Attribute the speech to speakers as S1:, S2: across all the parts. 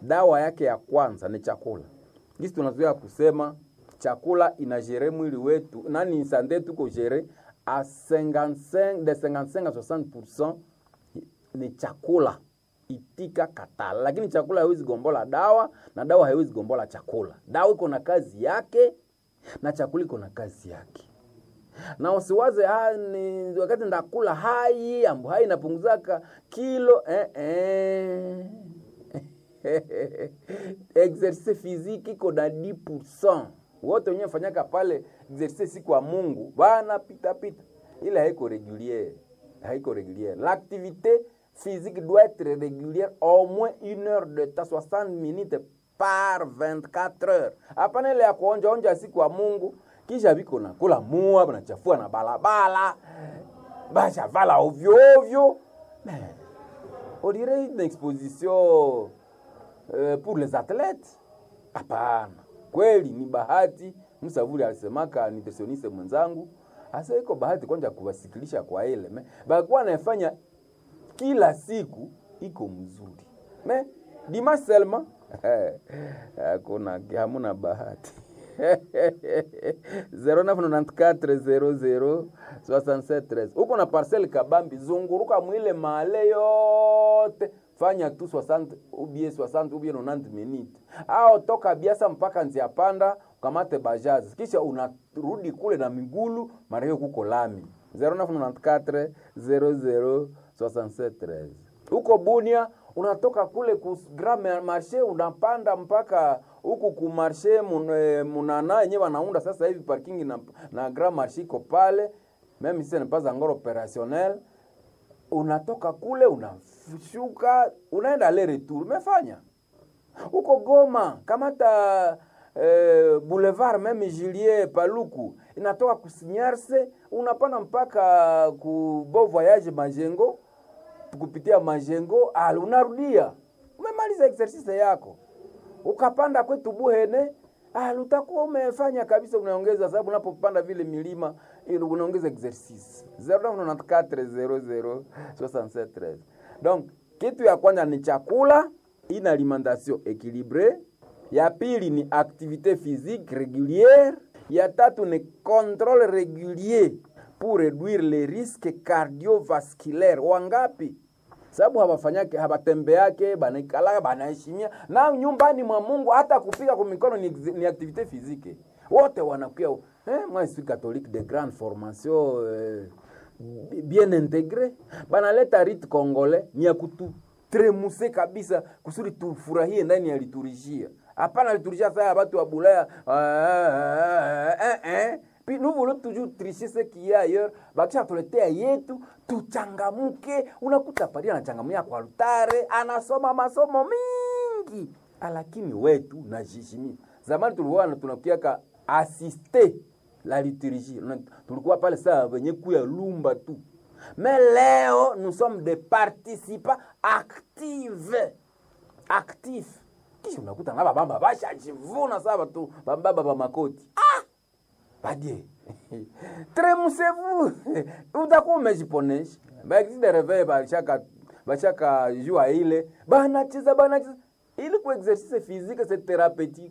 S1: dawa yake ya kwanza ni chakula. Gisi tunazoea kusema chakula inagere mwili wetu, nani sande tuko gere a 55 de 55 à 60% ni chakula itika katala, lakini chakula haiwezi gombola dawa na dawa haiwezi gombola chakula. Dawa iko na kazi yake na chakula iko na kazi yake na usiwaze ha, ni wakati ndakula hai ambo hai inapunguzaka kilo eh, eh. exercice physique iko na 10% wote wenyewe fanyaka pale exercice siku ya Mungu bana pita pita, ile haiko régulière, haiko régulière. L'activité physique doit être régulière au moins une heure de temps, 60 minutes par 24 heures. Hapana ile ya kuonja onja siku ya Mungu kisha biko na kula mua banachafua na balabala bashavala ovyo ovyo on dirait une exposition euh, pour les athlètes hapana kweli ni bahati msavuli alisemaka nutritioniste mwenzangu asa iko bahati kwanja kuwasikilisha kwa ile me bakuwa naifanya kila siku iko mzuri me dimanche seulement hakuna hamuna bahati 0994006713 huko na parcel kabambi zunguruka mwile male yote fanya tu 60 ubie 60 ubie 90 minutes au toka biasa mpaka nzia panda ukamate bajazi kisha unarudi kule na migulu mara hiyo kuko lami 0994006713 huko Bunia unatoka kule ku Grand Marché unapanda mpaka huku ku Marché munana yenyewe wanaunda sasa hivi parking na, na Grand Marché iko pale meme si pas encore opérationnel unatoka kule unashuka unaenda aller retour umefanya huko Goma kamata eh, boulevard meme Julie Paluku inatoka kusinyarse unapanda mpaka ku Beau Voyage Majengo kupitia majengo al unarudia umemaliza exercise yako ukapanda kwetu Buhene al utakuwa umefanya kabisa, unaongeza sababu unapopanda vile milima unaongeza exercise 0994006713 donc kitu ya kwanza ni chakula, ina alimentation équilibrée. Ya pili ni activité physique régulière. Ya tatu ni contrôle régulier pour réduire les risques cardiovasculaires. Wangapi? Sababu hawafanyake hawatembeake, banaikalaka, banaheshimia na nyumbani mwa Mungu. Hata kupiga kwa mikono ni, ni activité physique. Wote wanakuwa eh, moi je suis catholique de grande formation eh, bien intégré, banaleta rite congolais ni ya kututremuse kabisa kusudi tufurahie ndani ya liturujia. Hapana liturujia saa ya watu wa Bulaya eh, eh, eh. Puis nous voulons toujours tricher ce qu'il y a ailleurs. Bakisha tuletea yetu tuchangamuke. Unakuta padri anachangamia kwa altare, anasoma masomo mingi, lakini wetu najishimia. Zamani tulikuwa tunakiaka asiste la liturgie, tulikuwa pale saa wenye kuya lumba tu. Mais leo nous sommes des participants actifs actifs. Kisha unakuta ngaba bamba bashajivuna saa batu bambaba ba makoti ah! badie tremusez-vous utakuwa umejiponesha baexi de reveil bashaka bashaka jua ile banacheza banacheza ili ku exercice physique c'est thérapeutique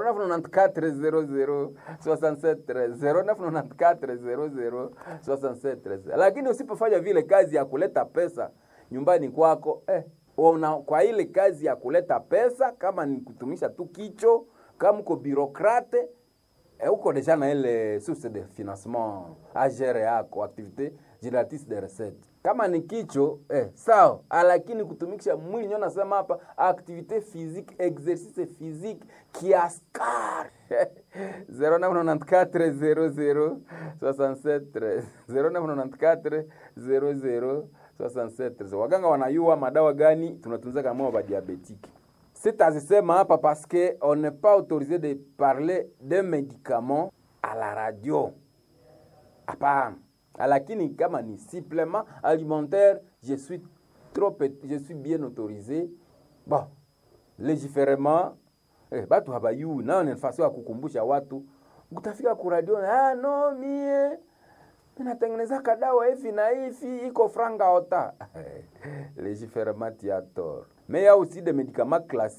S1: 0994006713 lakini usipofanya vile kazi ya kuleta pesa nyumbani kwako eh, una, kwa ile kazi ya kuleta pesa kama ni kutumisha tu kicho kama uko birokrate eh, uko deja na ile source de financement agere yako activité génératrice de recette kama ni kicho eh, sawa, lakini kutumikisha mwili nyo nasema hapa activité physique exercice physique kiaskar 09940067 09940067 waganga wanayua madawa gani tunatunza kama ba diabétique sitazisema hapa parce que on n'est pas autorisé de parler de médicaments à la radio hapana lakini kama ni supplément alimentaire je suis trop je suis bien autorisé bon légiférement eh, batu habayui nayo ni nafasi ya kukumbusha watu utafika ku radio ah, no mie natengeneza kadawa hivi na hivi iko franga ota légiférement tiator mais il y a aussi des médicaments classiques